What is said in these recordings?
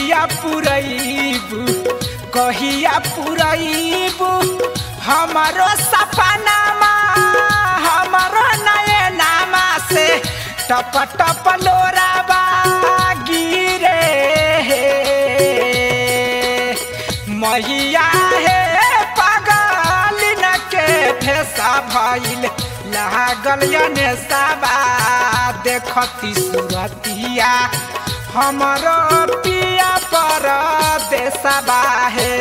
कहिया पुरैबू कहिया पुरैबू हमारो सपनामा हमारो नयनामा से टप टप लोराबा गिरे मैया हे पागल न के भेसा भइल लागल यने साबा देखती सुरतिया हमरो पिया पर देसबा हे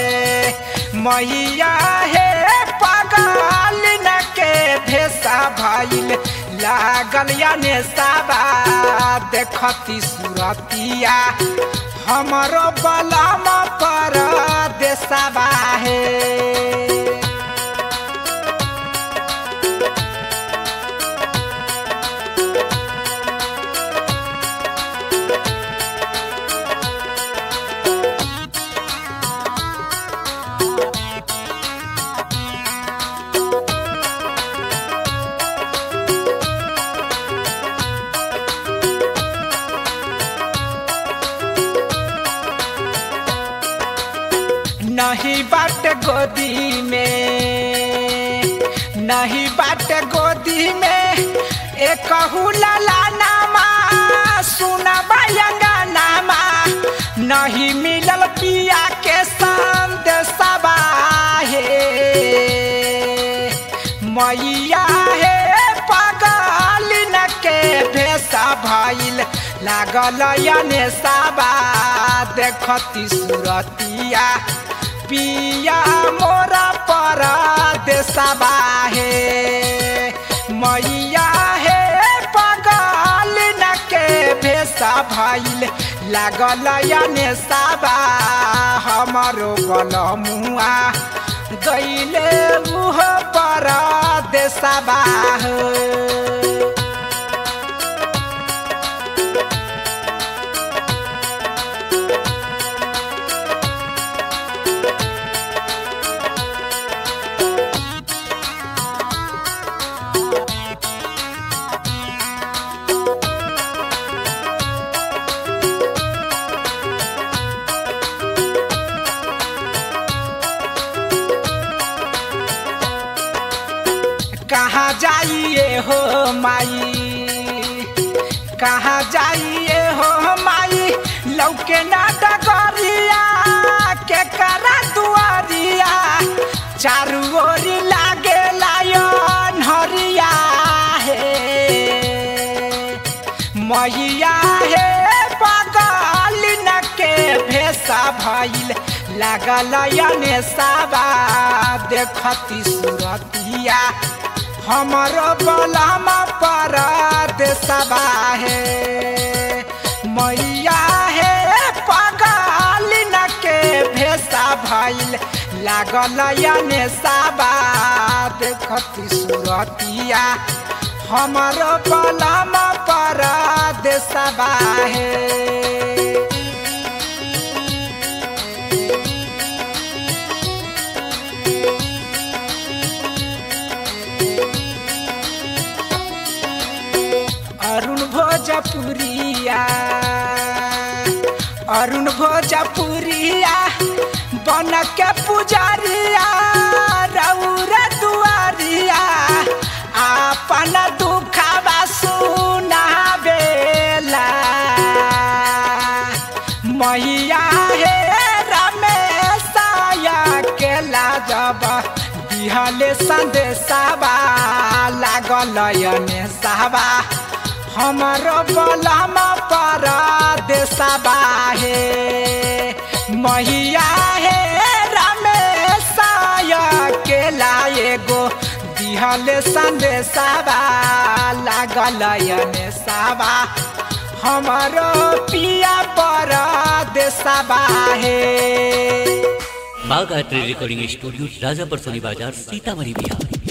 मैया हे पागल न के भेसा भइल लागल यने साबा देखती सुरतिया हमरो बलम पर देसबा हे नहीं बाट गोदी में नहीं बाट गोदी में एक लाला नामा सुना बयंगा नामा नहीं मिलल पिया के संदेशबा हे मैया हे पागल न के भेसा भइल लागल यने साबा देखती सुरतिया पिया मोरा पर देसबा हे मैया हे पागल न के भेसा भइल लागल यने साबा हमारो बलमुआ गईले उह पर देसबा हो कहाँ जाइए हो माई कहाँ जाइए हो माई लौके ना डगरिया के करा दुआरिया चारू ओरी लागे लायन हरिया हे मैया हे पागल न के भेसा भइल लागल यने साबा देखती सुरतिया हमरो बलम पर देसबा हे मैया हे पागल न के भेसा भइल लागल यने साबा देखती सुरतिया हमरो बलम पर देसबा हे अरुण भोजपुरिया अरुण भोजपुरिया बन के पुजारिया रौर दुआरिया आपन दुखवा सुनावेला मैया हे रमेशया के लाजब दिहले संदेशवा लागल यने साबा हमरो बलम पर देसबा हे मैया हे रमेशय के लाए गो दिहले संदेशवा लागल यने साबा हमरो पिया पर देसबा हे बागायत्री रिकॉर्डिंग स्टूडियो राजापर सोनी बाजार सीतामढ़ी बिहार